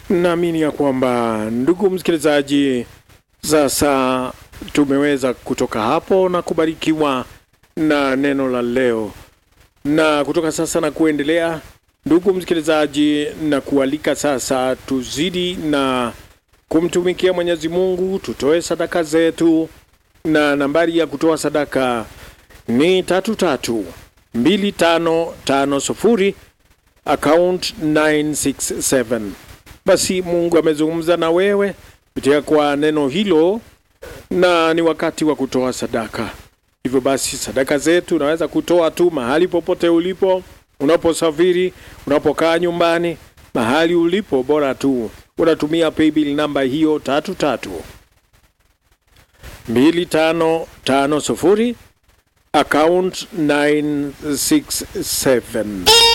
Naamini ya kwamba ndugu msikilizaji, sasa tumeweza kutoka hapo na kubarikiwa na neno la leo, na kutoka sasa na kuendelea, ndugu msikilizaji, na kualika sasa tuzidi na kumtumikia Mwenyezi Mungu, tutoe sadaka zetu, na nambari ya kutoa sadaka ni tatu tatu mbili tano tano sufuri account 967. Basi Mungu amezungumza na wewe kupitia kwa neno hilo, na ni wakati wa kutoa sadaka. Hivyo basi sadaka zetu unaweza kutoa tu mahali popote ulipo, unaposafiri, unapokaa nyumbani, mahali ulipo, bora tu unatumia paybill namba hiyo tatu tatu mbili tano tano sufuri account 967.